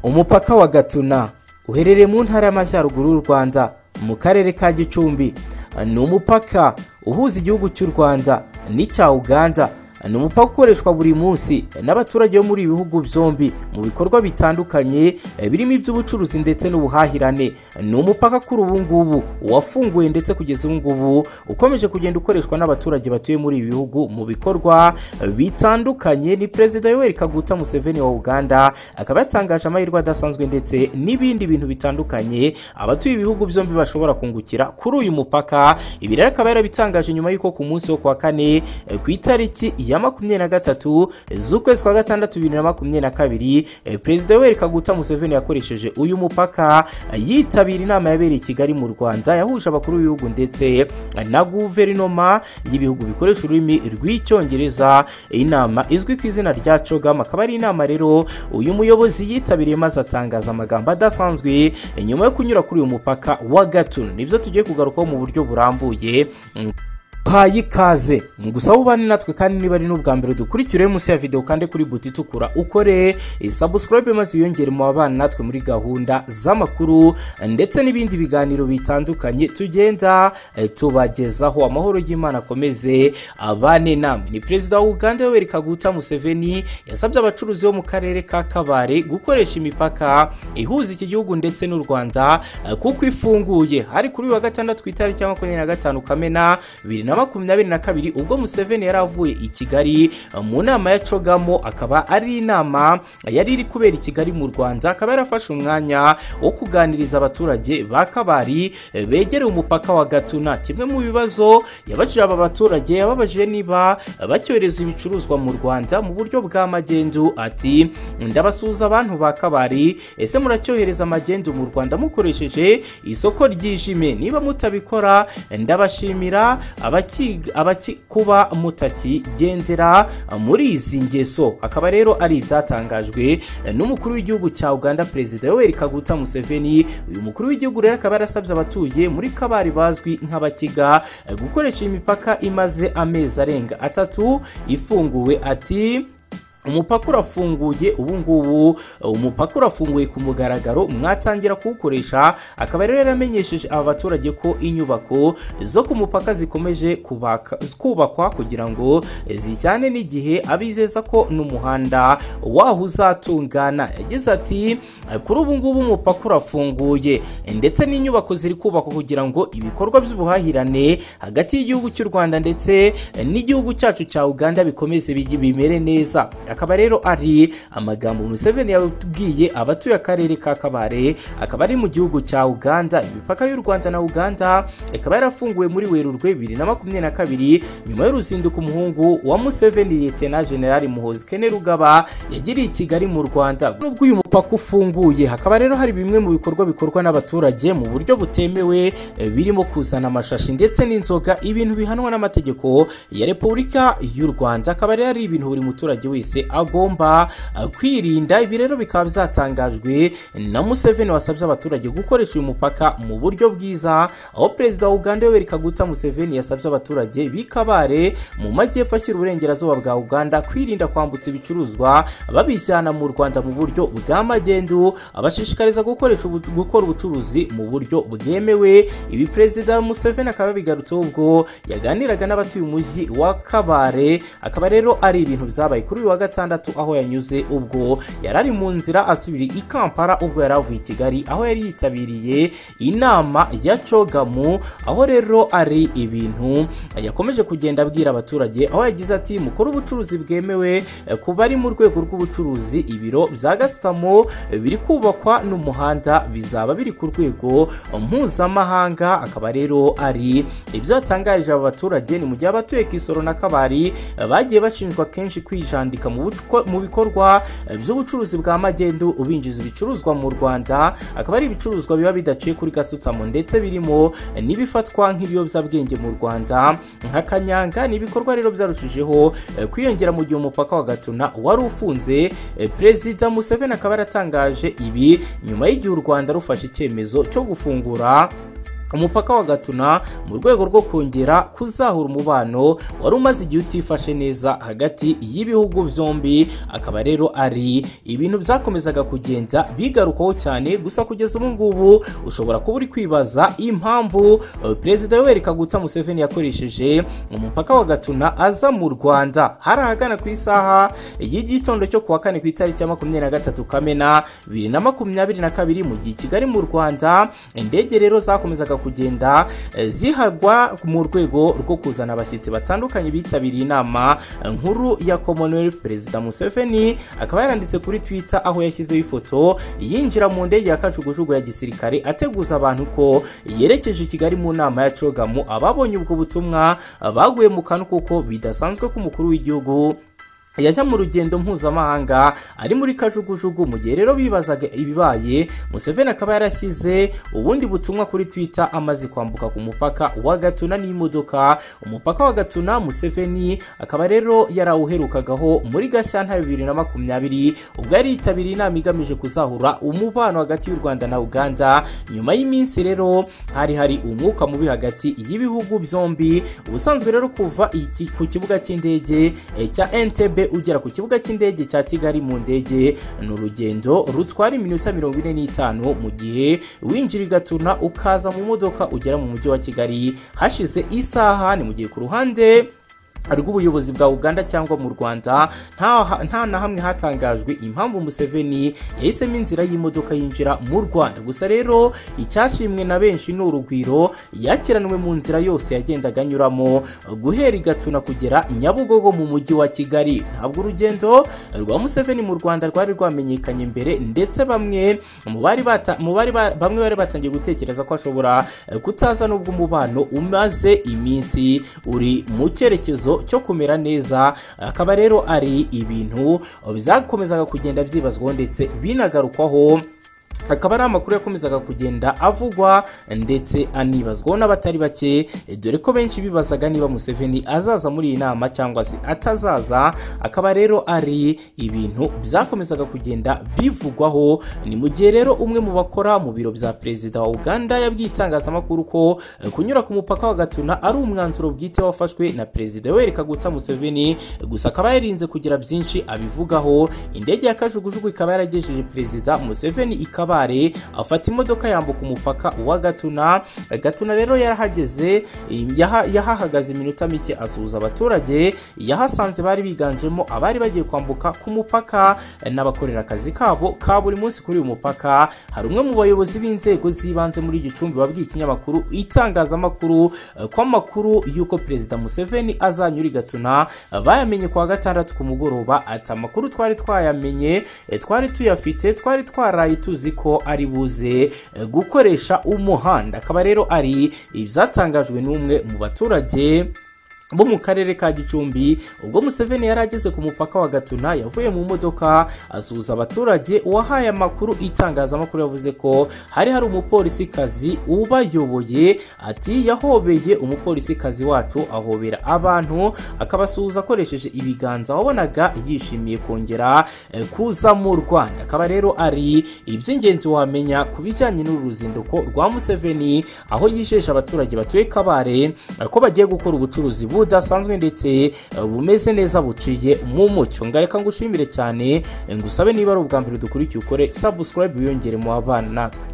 umupaka wa gatuna uherereye mu ntara y'amajyaruguru y'u rwanda mu karere ka gicumbi ni umupaka uhuza igihugu cy'u rwanda n'icya uganda ni umupaka ukoreshwa buri munsi n'abaturage bo muri ibi bihugu byombi mu bikorwa bitandukanye birimo iby'ubucuruzi ndetse n'ubuhahirane ni umupaka kuri ubu ngubu wafunguye ndetse kugeza ubu ngubu ukomeje kugenda ukoreshwa n'abaturage batuye muri ibi bihugu mu bikorwa bitandukanye ni perezida yoweri kaguta museveni wa uganda akaba yatangaje amahirwe adasanzwe ndetse n'ibindi bintu bitandukanye abatuye ibihugu byombi bashobora kungukira kuri uyu mupaka ibi rero akaba yarabitangaje nyuma y'uko ku munsi wo kuwa kane ku itariki ya ya makumyabiri na gatatu z'ukwezi kwa gatandatu bibiri na makumyabiri na kabiri perezida yoweri kaguta museveni yakoresheje uyu mupaka yitabira inama yabereye i kigali mu rwanda yahuje abakuru b'ibihugu ndetse na guverinoma y'ibihugu bikoresha ururimi rw'icyongereza inama izwi ku izina rya cogam akaba ari inama rero uyu muyobozi yitabiriye maze atangaza amagambo adasanzwe nyuma yo kunyura kuri uyu mupaka wa gatuna nibyo tugiye kugarukaho mu buryo burambuye haye ikaze gusa ubane natwe kandi niba ari n'ubwa mbere dukurikire munsi ya videwo kandi kuri buti itukura ukore isabusikorobe maze wiyongere mu babana natwe muri gahunda z'amakuru ndetse n'ibindi biganiro bitandukanye tugenda tubagezaho amahoro y'imana akomeze abane namwe ni perezida wa uganda yoweri kaguta museveni yasabye abacuruzi bo mu karere ka kabare gukoresha imipaka ihuza iki gihugu ndetse n'u rwanda kuko ifunguye hari kuri uyu wa gatandatu ku itariki ya makumyabiri na gatanu kamena bibiri na makumyabiri na kabiri ubwo museveni yari avuye i kigali mu nama ya cogamo akaba ari inama yari iri kubera i kigali mu rwanda akaba yarafashe umwanya wo kuganiriza abaturage ba kabari begereye umupaka wa gatuna kimwe mu bibazo yabajije aba baturage yababajije niba bacyohereza ibicuruzwa mu rwanda mu buryo bwa magendu ati ndabasuhuza abantu ba kabari ese muracyohereza amagendu mu rwanda mukoresheje isoko ryijime niba mutabikora ndabashimira kuba mutakigendera muri izi ngeso akaba rero ari ibyatangajwe n'umukuru w'igihugu cya uganda perezida yoweri kaguta museveni uyu mukuru w'igihugu rero akaba yarasabye abatuye muri kabari bazwi nk'abakiga gukoresha imipaka imaze amezi arenga atatu ifunguwe ati umupaka urafunguye ubu ngubu umupaka urafunguye ku mugaragaro mwatangira kuwukoresha akaba rero yaramenyesheje aba baturage ko inyubako zo ku mupaka zikomeje kubakwa kugira ngo zijyane n'igihe abizeza ko n'umuhanda waho uzatungana yagize ati kuri ubu ngubu umupaka urafunguye ndetse n'inyubako ziri kubakwa kugira ngo ibikorwa by'ubuhahirane hagati y'igihugu cy'u rwanda ndetse n'igihugu cyacu cya uganda bikomeze bimere neza akaba rero ari amagambo museveni yabwiye abatuye akarere ka kabare akaba ari mu gihugu cya uganda imipaka y'u rwanda na uganda ikaba yarafunguwe muri werurwe bibiri na makumyabiri na kabiri nyuma y'uruzinduko umuhungu wa museveni liyetena generali muhozi kene rugaba yagiriye i kigali mu rwanda nubwo uyu mupaka ufunguye hakaba rero hari bimwe mu bikorwa bikorwa n'abaturage mu buryo butemewe birimo kuzana amashashi ndetse n'inzoga ibintu bihanwa n'amategeko ya repubulika y'u rwanda akaba rero ari ibintu buri muturage wese agomba kwirinda ibi rero bikaba byatangajwe na museveni wasabye abaturage gukoresha uyu mupaka mu buryo bwiza aho perezida wa uganda yoweri kaguta museveni yasabye abaturage b'ikabare mu majyepfo ashyira uburengerazuba bwa uganda kwirinda kwambutsa ibicuruzwa babijyana mu rwanda mu buryo bwa magendu abashishikariza gukoresha gukora ubucuruzi mu buryo bwemewe ibi perezida museveni akaba yabigarutseho ubwo yaganiraga n'abatuye umujyi wa kabare akaba rero ari ibintu byabaye kuri uyu wa gatandatu aho yanyuze ubwo yari ari mu nzira asubira i kampala ubwo yari avuye i kigali aho yari yitabiriye inama ya cogamu aho rero ari ibintu yakomeje kugenda abwira abaturage aho yagize ati mukore ubucuruzi bwemewe ku bari mu rwego rw'ubucuruzi ibiro bya gasutamo biri kubakwa n'umuhanda bizaba biri ku rwego mpuzamahanga akaba rero ari ibyo yatangarije aba baturage ni mu gihe abatuye kisoro na kabari bagiye bashinjwa kenshi kwijandika mu bikorwa by'ubucuruzi bwa magendu ubinjiza ibicuruzwa mu rwanda akaba ari ibicuruzwa biba bidaciye kuri gasutamo ndetse birimo n'ibifatwa nk'ibiyobyabwenge mu rwanda nka kanyanga ni ibikorwa rero byarushijeho kwiyongera mu gihe umupaka wa gatuna wari ufunze perezida museveni akaba yaratangaje ibi nyuma y'igihe u rwanda rufashe icyemezo cyo gufungura umupaka wa gatuna mu rwego rwo kongera kuzahura umubano wari umaze igihe utifashe neza hagati y'ibihugu byombi akaba rero ari ibintu byakomezaga kugenda bigarukaho cyane gusa kugeza ubu ngubu ushobora kuba uri kwibaza impamvu eh, perezida yoweri kaguta museveni yakoresheje umupaka wa gatuna aza mu rwanda hari ahagana ku isaha y'igitondo cyo ku wa kane ku itariki ya makumyabiri na gatatu kamena bibiri na makumyabiri na kabiri mu gihe i kigali mu rwanda indege rero zakomezaga kugenda eh, zihagwa mu rwego rwo kuzana abashyitsi batandukanye bitabiriye inama eh, nkuru ya commonwealth perezida museveni akaba yaranditse kuri twitter aho yashyizeho ifoto yinjira mu ndege ya kajugujugu ya gisirikare ateguza abantu ko yerekeje i kigali mu nama ya cogamu ababonye ubwo butumwa eh, baguye mu kantu kuko bidasanzwe ko umukuru w'igihugu yajya mu rugendo mpuzamahanga ari muri kajugujugu mu gihe rero bibazaga ibibaye museveni akaba yarashyize ubundi butumwa kuri twitter amaze kwambuka ku mupaka wa gatuna n'imodoka umupaka wa gatuna museveni akaba rero yarawuherukagaho muri gashyantare bibiri na makumyabiri ubwo yari yitabiriye inama igamije kuzahura umubano hagati y'u rwanda na uganda nyuma y'iminsi rero hari hari umwuka mubi hagati y'ibihugu byombi ubusanzwe rero kuva iki- ku kibuga cy'indege eh, cya ntb ugera ku kibuga cy'indege cya kigali mu ndege ni urugendo rutwara iminota mirongo ine n'itanu mu gihe winjira i gatuna ukaza mu modoka ugera mu mujyi wa kigali hashize isaha ni mu gihe ku ruhande rw'ubuyobozi bwa uganda cyangwa mu rwanda nta nta na hamwe hatangajwe impamvu museveni yahisemo inzira y'imodoka yinjira mu rwanda gusa rero icyashimwe na benshi ni urugwiro yakiranwe mu nzira yose yagendaga anyuramo guhera i gatuna kugera i nyabugogo mu mujyi wa kigali ntabwo urugendo rwa museveni mu rwanda rwari rwamenyekanye mbere ndetse bamwe mu bari bata- mu bari ba- bamwe bari batangiye gutekereza ko ashobora eh, kutaza n'ubwo umubano umaze iminsi uri mu cyerekezo cyo kumera neza akaba rero ari ibintu byakomezaga kugenda byibazwaho ndetse binagarukwaho akaba ari amakuru yakomezaga kugenda avugwa ndetse anibazwaho n'abatari bake dore ko benshi bibazaga niba Museveni azaza muri iyi nama cyangwa se atazaza akaba rero ari ibintu byakomezaga kugenda bivugwaho ni mu gihe rero umwe mu bakora mu biro bya perezida wa Uganda yabwiye itangazamakuru ko eh, kunyura ku mupaka wa Gatuna ari umwanzuro bwite wafashwe na perezida Yoweri Kaguta Museveni gusa akaba yarinze kugira byinshi abivugaho indege ya kajugujugu ikaba yaragejeje perezida Museveni i Kabare afata imodoka yambuka umupaka wa Gatuna Gatuna rero yarahageze eh, yaha- yahahagaze iminota mike asuhuza abaturage yahasanze bari biganjemo abari bagiye kwambuka ku mupaka eh, n'abakorera akazi kabo ka buri munsi kuri uyu mupaka hari umwe mu bayobozi b'inzego z'ibanze muri Gicumbi wabwiye ikinyamakuru itangazamakuru eh, ko amakuru y'uko perezida Museveni azanyura i Gatuna eh, bayamenye ku wa gatandatu ku mugoroba ati amakuru twari twayamenye eh, twari tuyafite twari twaraye tuzi ko ari buze eh, gukoresha umuhanda akaba rero ari ibyatangajwe n'umwe mu baturage bo mu karere ka gicumbi ubwo museveni yari ageze ku mupaka wa gatuna yavuye mu modoka asuhuza abaturage uwahaye amakuru itangazamakuru yavuze ko hari hari umupolisi kazi ubayoboye ati yahobeye umupolisi kazi wacu ahobera abantu akabasuhuza akoresheje ibiganza wabonaga yishimiye kongera eh, kuza mu rwanda akaba rero ari iby'ingenzi wamenya ku bijyanye n'uru ruzinduko rwa museveni aho yijeje abaturage batuye kabare eh, ko bagiye gukora ubucuruzi budasanzwe ndetse eh, bumeze neza buciye mu mucyo ngareka ngushimire cyane eh, ngusabe niba ari ubwa mbere dukurikiye ukore subscribe wiyongere mu babana natwe